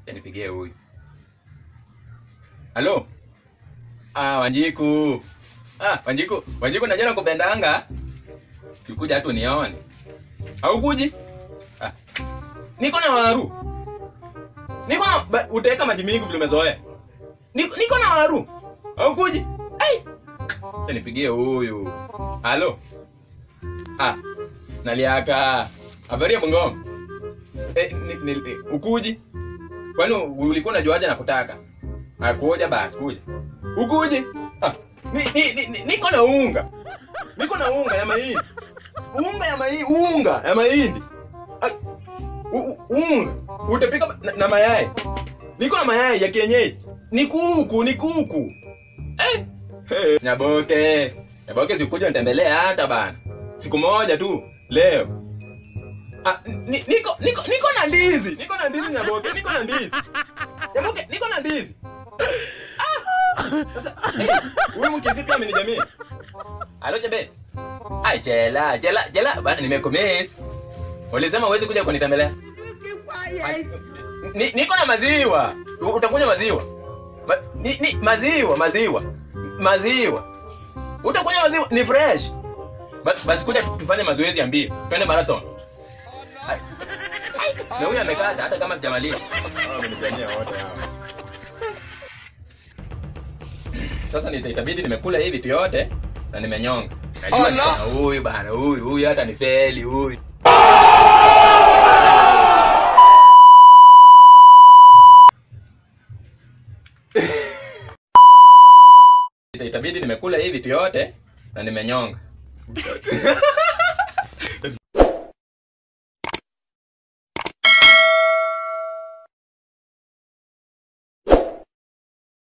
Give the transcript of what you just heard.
Nipigie huyu. Halo? Ah, Wanjiku. Ah, Wanjiku. Wanjiku najua nakupendanga. Sikuja hatu nione. Haukuji? Ah. Niko na waru. Niko na ba- utaweka maji mingi vile umezoea. Niko, niko na waru. Haukuji? Ai. Acha Nipigie huyu. Halo? Ah. Naliaka. Habari ya Bungoma? Eh, ni, ni, ukuji? Kwani ulikuwa unajuaje nakutaka? Akuja basi kuja. Ukuje? Ah, ni, ni, ni, ni, niko na unga. Niko na unga ya mahindi. Unga ya mahindi, unga ya mahindi. Ah, u, u, unga. Utapika na, na mayai. Niko na mayai ya kienyeji. Ni kuku, ni kuku. Eh. Hey. Nyaboke. Nyaboke sikuja nitembelee hata bana. Siku moja tu leo. Ah, ni, niko niko niko na ndizi. Niko na ndizi Nyaboke. Niko na ndizi. Nyaboke, niko na ndizi. Sasa, eh, huyu mkisi pia amenijamii. Halo Chebe. Ai chela, chela, chela, bana nimekumiss. Ulisema huwezi kuja kunitembelea. Ai, Ni, niko na maziwa. U- Utakunywa maziwa. Ma, ni, ni, maziwa, maziwa. Maziwa. Utakunywa maziwa ni fresh. Ba, basi kuja tu- tufanye mazoezi ya mbio. Twende marathon. Ai. Ai, Na huyu amekata hata kama sijamaliza. Hao wamenijamia wote hao. Sasa nita- itabidi nimekula hivi vitu yote na nimenyonga. Najua Oh, no. niko na huyu bana, huyu huyu hata ni feli huyu. Ita- Itabidi nimekula hivi vitu yote na nimenyonga.